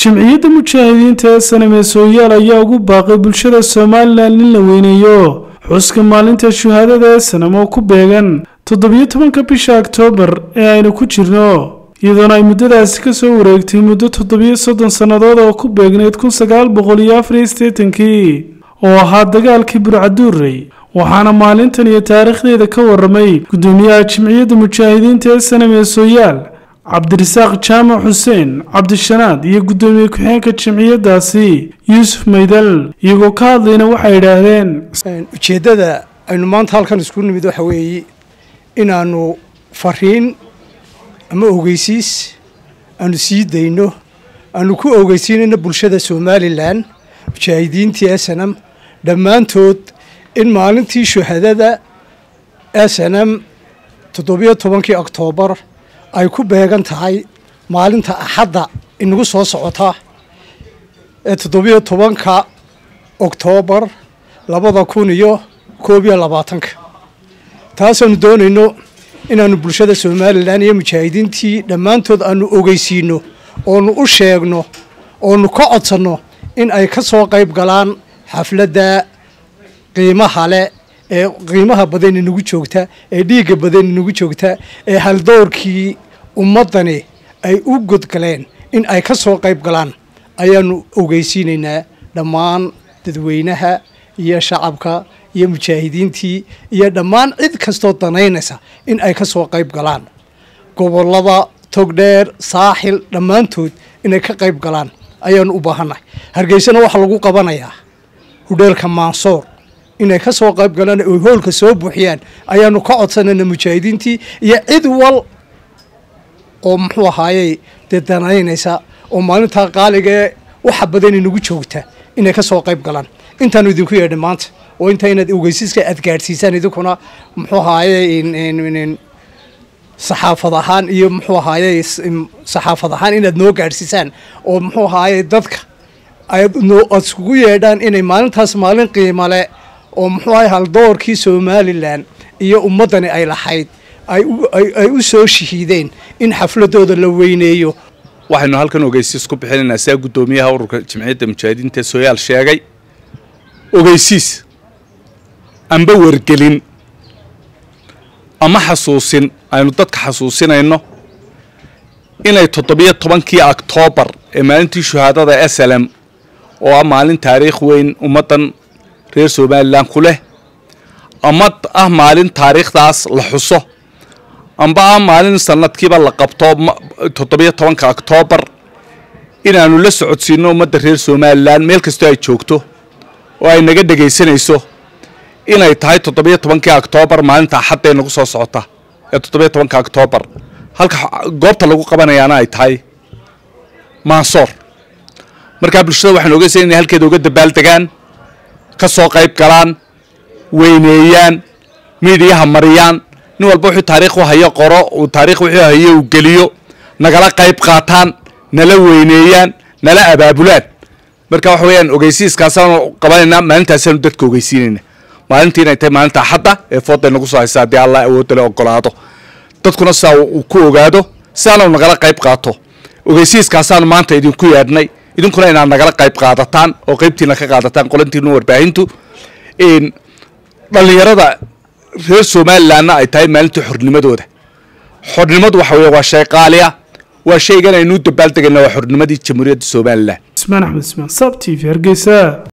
jimciyadda mujaahidiinta ee saname sooyaal ayaa ugu baaqay bulshada somalilan in la weyneeyo xuska maalinta shuhaadada ee sanam oo ku beegan toddobiyo tobanka bisha oktoobar ee aynu ku jirno iyadoona ay muddadaasi ka soo wareegtay muddo toddobiyo soddon sannadood oo ku beegnayd kun sagaal boqol iyo afar iyo siddeetankii oo ahaa dagaalkii burcaduurey waxaana maalintan iyo taariikhdeeda ka waramay guddoomiyaha jimciyadda mujaahidiinta ee saname sooyaal cabdirasaaq jaamac xuseen cabdishanaad iyo guddoomiye ku-xeenka jimciyaddaasi yuusuf maydal iyagoo ka hadlayna waxay idhaahdeen ujeeddada aynu maanta halkan isku nimid waxa weeye inaannu fariin ama ogeysiis aanu sii dayno aanu ku ogeysiinayno bulshada somalilan mujaahidiintii esanam dhammaantood in maalintii shuhadada esanam toddobiyo tobankii oktoobar ay ku beegan tahay maalinta axadda inagu soo socota ee toddobiyo tobanka oktoobar labada kun iyo koob iyo labaatanka taasaanu doonayno inaanu bulshada somalilan iyo mujaahidiintii dhammaantood aanu ogeysiino oonu u sheegno oonu ka codsanno in ay ka soo qayb galaan xafladda qiimaha leh ee qiimaha badan inagu joogta ee dhiigga badan inagu joogta ee haldoorkii ummaddani ay u godgaleen in ay ka soo qayb galaan ayaanu ogeysiinaynaa dhammaan dadweynaha iyo shacabka iyo mujaahidiintii iyo dhammaan cid kastoo danaynaysa in ay ka soo qayb galaan gobollada togdheer saaxil dhammaantood inay ka qayb galaan ayaanu u baahannahay hargeysana waxaa lagu qabanayaa hudheelka maansoor inay ka soo qayb galaan oy hoolka soo buuxiyaan ayaanu ka codsanayna mujaahidiintii iyo cid wal oo muxuu ahaayey dee danaynaysa oo maalintaa qaaligaee waxa badan inagu joogta inay ka soo qayb galaan intaanu idinku yeedhay maanta oo intaa inaad ogeysiiska aad gaadhsiisaan idinkuna muxuu ahaaye saxaafad ahaan iyo muxuu ahaaye saxaafad ahaan inaad noo gaadhsiisaan oo muxuu ahaaye dadka aad iskugu yeedhaan inay maalintaas maalin qiimale oo muxuu ahaye haldoorkii somalilan iyo ummaddani ay lahayd ay u soo shahiideen in xafladooda la weyneeyo waxaynu halkan ogeysiis ku bixinaynaa sidaa guddoomiyaha ururka jimciyadda mujaahidiinta sooyaal sheegay ogeysiis amba wargelin ama xasuusin aynu dadka xasuusinayno inay toddobiyo tobankii oktoobar ee maalintii shuhaadada eslem oo ah maalin taariikh weyn ummaddan reer somalilan ku leh ama ah maalin taariikhdaas la xuso amba ah maalin sanadkiiba la qabto toddobiyo tobanka oktoobar inaanu la socodsiino ummadda reer somalilan meel kastoo ay joogto oo ay naga dhegaysanayso inay tahay toddobiyo tobankii oktoobar maalinta axadda ee nagu soo socota ee toddobiyo tobanka oktoobar halka goobta lagu qabanayaana ay tahay maansoor markaa bulshada waxaan ogeysanay inay halkeeda uga dabaaldegaan ka soo qayb galaan weyneeyaan miidiyaha mariyaan nin walba wuxuu taariikh u hayo qoro uu taarikh wuxuu hayo uu geliyo nagala qayb qaataan nala weyneeyaan nala abaabulaan marka waxa weeyaan ogeysiiskaasaanu qabanaynaa maalintaasaanu dadka ogeysiinayna maalintii inay tahay maalinta axadda ee fooda nagu soo haysa haddii allah awoodda le ogolaado dadkuna sidaa uu ku ogaado sidaanu nagala qayb qaato ogeysiiskaasaanu maanta idinku yeedhnay idinkuna inaad nagala qayb qaadataan oo qaybtiina ka qaadataan qolantiinu warbaahintu dhallinyarada reer somalilanna ay tahay maalintii xornimadooda xornimadu waxa weye waa shay qaaliya waa shaygan aynuu dabaaldegayna waa xornimadii jamhuuriyadda somalilan ismaan axmed ismaan sab t v hargeysa